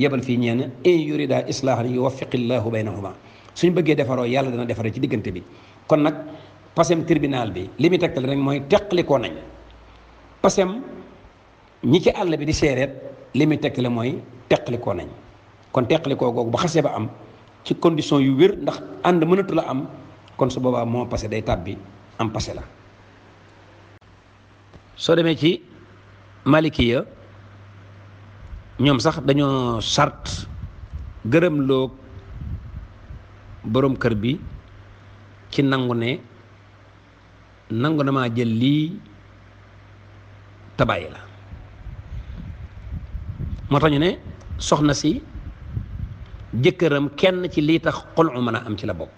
yebal fii ñeen in yurida islaahan yuwaffiqillahu baynahuma suñ bëggee defaroo yàlla dana defaree ci diggante bi kon nag pasem tribunal bi li muy tegtal rek mooy teqlikoo nañ pasem ñi ci àll bi di seereet li muy tegtale mooy teqlikoo nañ kon teqlikoo googu ba xasee ba am ci condition yu wér ndax ànd mënatu la am kon su boobaa moo passé day tàbbi am passé la soo demee ci malikiya ñoom sax dañoo sart gërëm loo boroom kër bi ci nangu ne nangu na maa jël lii tabayi la moo tax ñu ne soxna si jëkkëram kenn ci lii tax xolu mën a am ci la bokk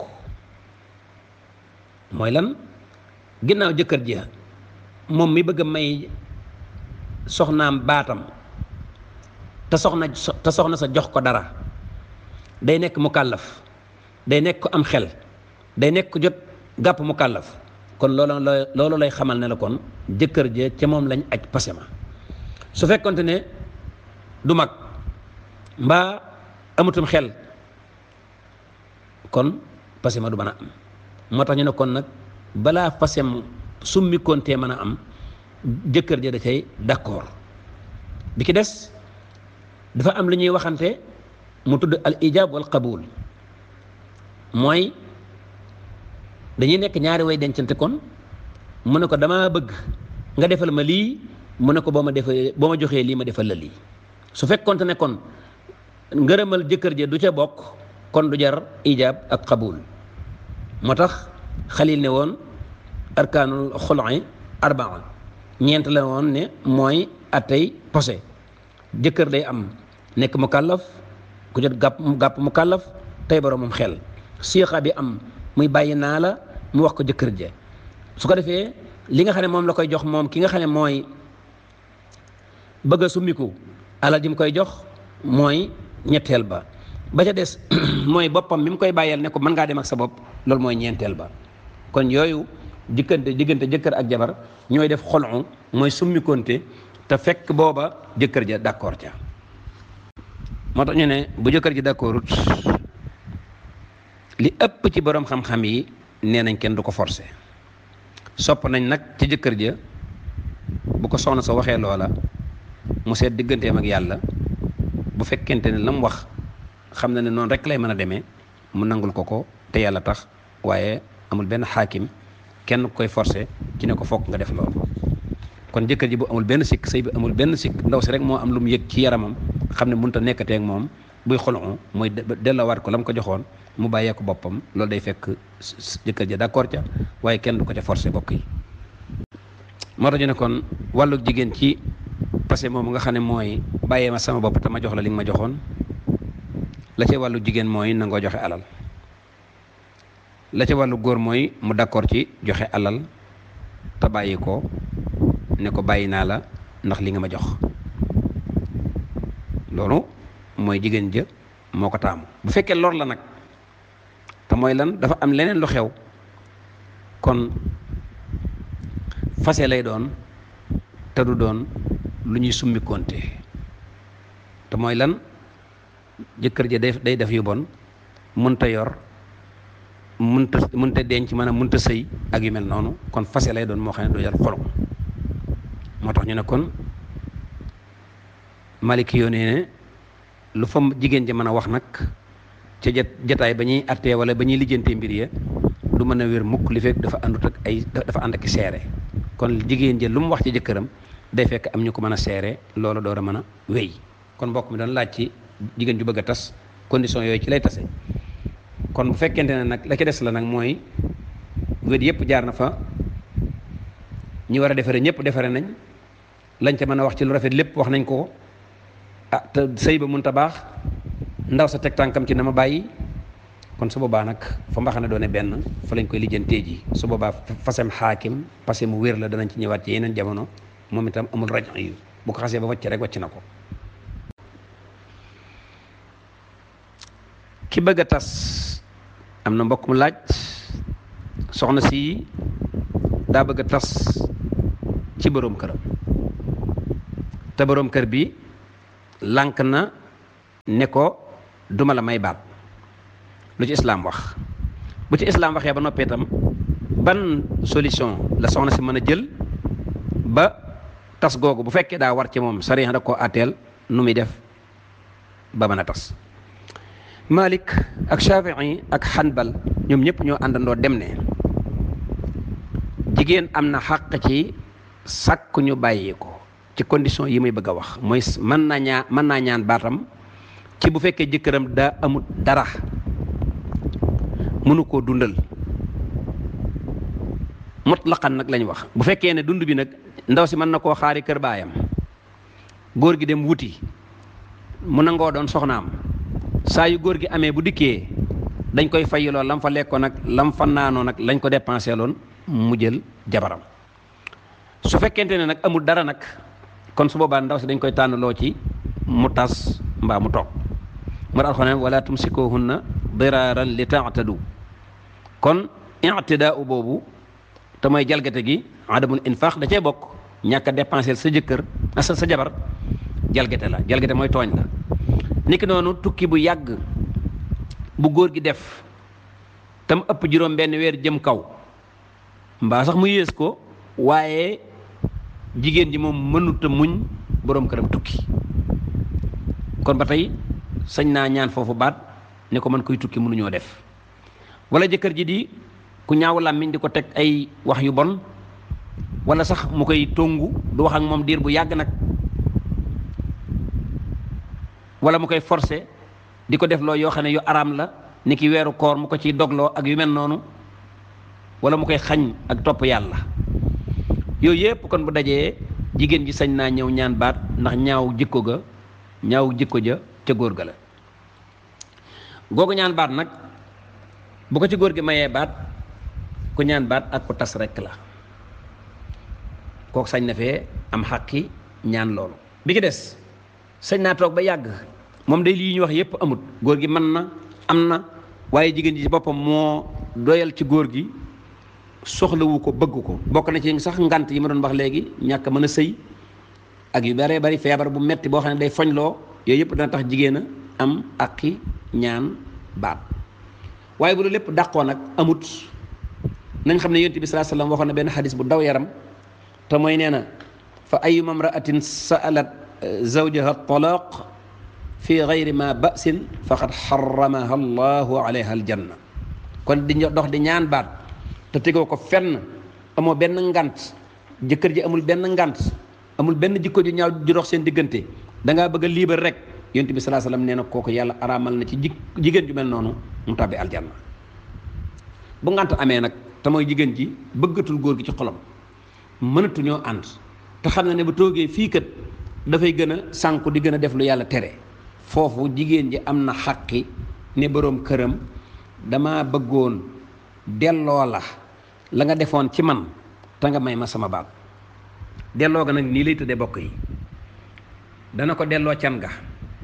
mooy lan ginnaaw jëkkër ji moom mi bëgg a may soxnaam baatam te soxna te soxna sa jox ko dara day nekk mu kàllaf day nekk ko am xel day nekk ko jot gàpp mu kàllaf kon loolu la loolu lay xamal ne la kon jëkkër ja ca moom lañ aj pasema su fekkonte ne du mag mbaa amatum xel kon pasema du mën a am moo tax ñu ne kon nag balaa pasem summi kontee mën a am jëkkër ja da cay d'accord bi ki des dafa am lu ñuy waxante mu tudd al ijab wal qabul mooy dañuy nekk ñaari way dencante kon mu ne ko damaa bëgg nga defal ma lii mu ne ko boo ma defee boo ma joxee lii ma defal la lii su fekkonte ne kon ngërëmal jëkkër ja du ca bokk kon du jar ijab ak qabul moo tax xalil ne woon arkaanul xul'i arbaa ñeent la woon ne mooy atay posé jëkkër day am nekk mu kàllaf ku jot gàpp gàpp mu kàllaf tey boroomam xel siixa bi am muy bàyyi naa la mu wax ko jëkkër ja su ko defee li nga xam ne moom la koy jox moom ki nga xam ne mooy bëgg a summiku alal ji mu koy jox mooy ñetteel ba ba ca des mooy boppam mi mu koy bàyyeel ne ko mën ngaa dem ak sa bopp loolu mooy ñeenteel ba kon yooyu diggante diggante jëkkër ak jabar ñooy def xolu mooy summikonte te fekk booba jëkkër ja d'accord ca moo tax ñu ne bu jëkkër ji d'accordut li ëpp ci borom xam-xam yi nee nañ kenn du ko forcer sopp nañ nag ci jëkkër ja bu ko soxna sa waxee loola mu seet digganteem ak yàlla bu fekkente ne la mu wax xam na ne noonu rek lay mën a demee mu nangul ko ko te yàlla tax waaye amul benn xaakim kenn koy forcer ci ne ko fokk nga def loolu kon jëkkër ji bu amul benn sikk sëy bi amul benn sikk ndaw si rek moo am lu mu yëg ci yaramam xam ne mënut a nekkatee ak moom buy xolu mooy delloowaat ko la mu ko joxoon mu bàyyee ko boppam loolu day fekk jëkkër ja d'accord ca waaye kenn du ko ca forcer bokk yi moo tax ñu ne kon wàllu jigéen ci passé moom nga xam ne mooy bàyyee ma sama bopp te ma jox la li nga ma joxoon la ca wàllu jigéen mooy nangoo joxe alal la ca wàllu góor mooy mu d'accord ci joxe alal te bàyyi ko ne ko bàyyi naa la ndax li nga ma jox loolu mooy jigéen ja moo ko taamu bu fekkee lor la nag te mooy lan dafa am leneen lu xew kon fase lay doon te du doon lu ñuy summi konte te mooy lan jëkkër ja day day def yu bon mënta yor mënta mënta denc maanaam mënta sëy ak yu mel noonu kon fase lay doon moo xam ne du jar xolo moo tax ñu ne kon maliki yoo nee ne lu fa jigéen ji mën a wax nag ca jat jataay ba ñuy attee wala ba ñuy lijjantee mbir ya du mën a wér mukk li fekk dafa àndut ak ay dafa ànd ak seere kon jigéen ji lu mu wax ci jëkkëram day fekk am ñu ko mën a seere loolu door a mën a wéy kon mbokk mi doon laaj ci jigéen ju bëgg a tas condition yooyu ci lay tase kon bu fekkente ne nag la ci des la nag mooy wét yëpp jaar na fa ñi war a defare ñëpp defare nañ lañ ca mën a wax ci lu rafet lépp wax nañ ko ah te sëy ba mënut a baax ndaw sa teg tànkam ci na ma bàyyi kon su boobaa nag fa mbaxane doone benn fa lañ koy lijjantee ji su boobaa fasem xaakim passé mu wér la danañ ci ñëwaat ci yeneen jamono moom itam amul rajo yu bu ko xasee ba wàcc rek wàcc na ko ki bëgg a tas am na mbokk mu laaj soxna si daa bëgg a tas ci boroom këram te boroom kër bi lànk na ne ko duma la may baat lu ci islaam wax bu ci islaam waxee ba noppee itam ban solution la soxna si mën a jël ba tas googu bu fekkee daa war ci moom sariya da koo àtteel nu muy def ba mën a tas Malik ak Shafii ak Hanbal ñoom ñëpp ñoo àndandoo dem ne jigéen am na xàq ci sàkk ñu bàyyi ko ci condition yi muy bëgg a wax mooy mën naa ñaa mën naa ñaan baatam ci bu fekkee jëkkëram daa amut dara mënu koo dundal mutlaqan nag lañ wax bu fekkee ne dund bi nag ndaw si mën na koo xaari kër baayam góor gi dem wuti mu nangoo doon soxnaam saa yu góor gi amee bu dikkee dañ koy fayiloo lam fa lekkoon nag lam fa naanoo nag lañ ko dépensé loon mu jël jabaram su fekkente ne nag amul dara nag kon su boobaa ndaw si dañ koy tànnaloo ci mu tas mbaa mu toog mu daal xone wala tumsikuhunna diraaran li taatadu kon ictidaa boobu te mooy jalgate gi adamul infaq da cee bokk ñàkk a dépensé sa jëkkër sa sa jabar jalgate la jalgate mooy tooñ la niki noonu tukki bu yàgg bu góor gi def tam ëpp juróom benn weer jëm kaw mbaa sax mu yées ko waaye jigéen ji moom mënuta muñ boroom këram tukki kon ba tey sañ naa ñaan foofu baat ne ko man koy tukki mënuñoo def wala jëkkër ji di ku ñaaw làmmiñ di ko teg ay wax yu bon wala sax mu koy tongu du wax ak moom diir bu yàgg nag wala mu koy forcé di ko def loo yoo xam ne yu araam la ni ki weeru koor mu ko ciy dogloo ak yu mel noonu wala mu koy xañ ak topp yàlla yooyu yëpp kon bu dajee jigéen ji sañ naa ñëw ñaan baat ndax ñaaw jikko ga ñaaw jikko ja ca góor ga la googu ñaan baat nag bu ko ci góor gi mayee baat ku ñaan baat ak ku tas rekk la kooku sañ na fee am xaqi ñaan loolu bi ki des sañ naa toog ba yàgg moom day lii ñu wax yépp amut góor gi mën na am na waaye jigéen ji ci boppam moo doyal ci góor gi soxlawu ko bëgg ko bokk na ci sax ngant yi ma doon wax léegi ñàkk mën a sëy ak yu baree bari feebar bu metti boo xam ne day foñloo yooyu yëpp dana tax jigéen a am aqi ñaan baat waaye bu loolu lépp dàqoo nag amut nañ xam ne yonent bi sallallahu alayhi wasallam waxoon na benn xadis bu daw yaram te mooy nee na fa ayuma imraatin sa'alat zawjaha talaq fi gayri ma ba'sin faqad xaramaha allahu alayha aljanna kon di dox di ñaan baat te tegoo ko fenn amoo benn ngant jëkkër ji amul benn ngant amul benn jikko ju ñaaw ju dox seen diggante da ngaa bëgg a liibar rek yonent bi salaa salaam nee na kooku yàlla araamal na ci ji jigéen ju mel noonu mu tàbbi aljanna bu ngant amee nag te mooy jigéen ji bëggatul góor gi ci xolam mënatuñoo ànd te xam na ne bu toogee fii kat dafay gën a sànku di gën a def lu yàlla tere foofu jigéen ji am na xaqi ne boroom këram dama bëggoon delloo la la nga defoon ci man te nga may ma sama baat delloo ga nag nii lay tëddee bokk yi dana ko delloo can ga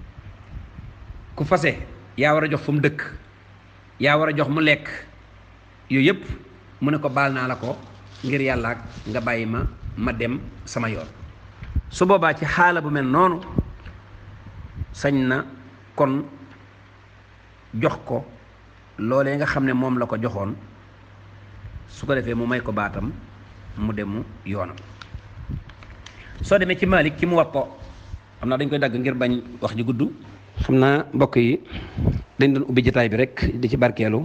ku fase yaa war a jox fu mu dëkk yaa war a jox mu lekk yooyu yëpp mu ne ko baal naa la ko ngir yàlla ak nga bàyyi ma ma dem sama yoon su boobaa ci xaala bu mel noonu sañ na kon jox ko loolee nga xam ne moom la ko joxoon su ko defee mu may ko baatam mu demu yoonam soo demee ci Malik ci mu watto xam naa dañ koy dagg ngir bañ wax ji gudd xam naa mbokk yi dañ doon ubbi jotaay bi rek di ci barkeelu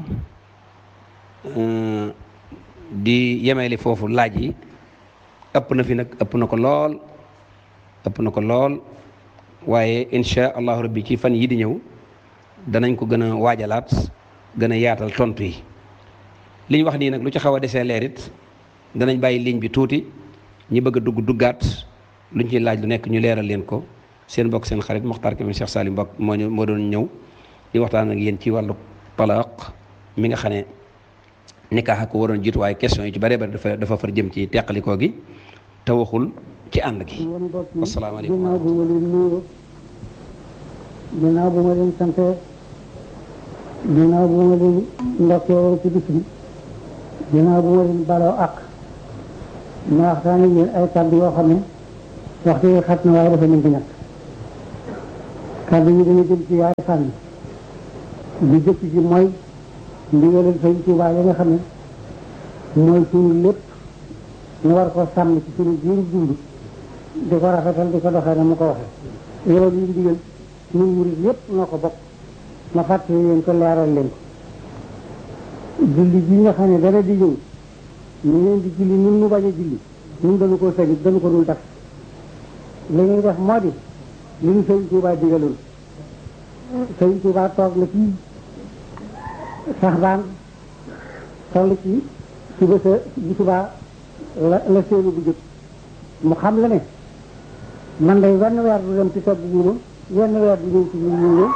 di yemeeli foofu laaj yi ëpp na fi nag ëpp na ko lool ëpp na ko lool waaye insha allahu rabbi ci fan yi di ñëw danañ ko gën a waajalaat gën a yaatal tontu yi li ñu wax nii nag lu ci xaw a desee leer it danañ bàyyi ligne bi tuuti ñi bëgg a dugg duggaat luñ ciy laaj lu nekk ñu leeral leen ko seen mbokk seen xarit Mokhtar Kébé Cheikh Salim Mbokk moo ñu moo doon ñëw di waxtaan ak yéen ci wàllu talaaq mi nga xam ne nikaax ko waroon jiitu waaye question yi ci bare bare dafa dafa far jëm ci teqalikoo gi te waxul ci ànd gi asalaamaaleykum ginnaaw bu ma leen nuyoo ginnaaw bu ma leen sante ginnaaw bu ma leen ndokkee ci bis bi ginnaaw bu ma leen baloo ak ma waxtaan ak yéen ay kàddu yoo xam ne waxtu yi xat na waaye dafa mën di ñàkk kàddu yi dana jëm ci yaay fànn bi jëkk ji mooy ndigalal Sëñ Tuubaa yi nga xam ne mooy suñu lépp ñu war ko sàmm ci suñu biir dund di ko rafetal di ko doxee na mu ko waxee loolu yi ndigal ñun murid yépp noo ko bokk ma fàttali leen ko leeral leen ko julli bi nga xam ne dara di ñëw ñu leen di julli ñun ñu bañ a julli ñun dañu ko sañit dañu ko dul def li ñuy def moo di li ñu Sëñ Tuubaa digaloon Sëñ Tuubaa toog na fii sax baan toll ci suba sa bu subaa la la séenu bu jëkk mu xam la ne man day wenn weer du dem ci togg guuma wenn weer du ñëw ci ñu ñu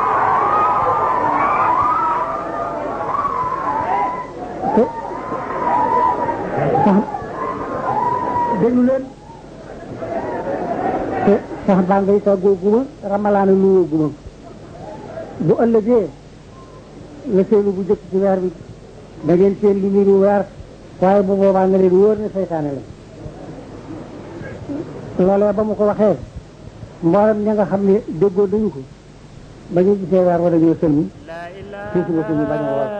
te sax déglu leen te sax baan day toggoo guma ramalaana luwoo guma bu ëllëgee la seenu bu jëkk ci weer bi da ngeen seen lu niru weer waaye bu boobaa nga leen wóor ne seytaane la loolee ba mu ko waxee mboolem ña nga xam ne déggoo dañu ko ba ñu gisee weer wa dañoo sëlmi fii ci bopp ñu bañ a woor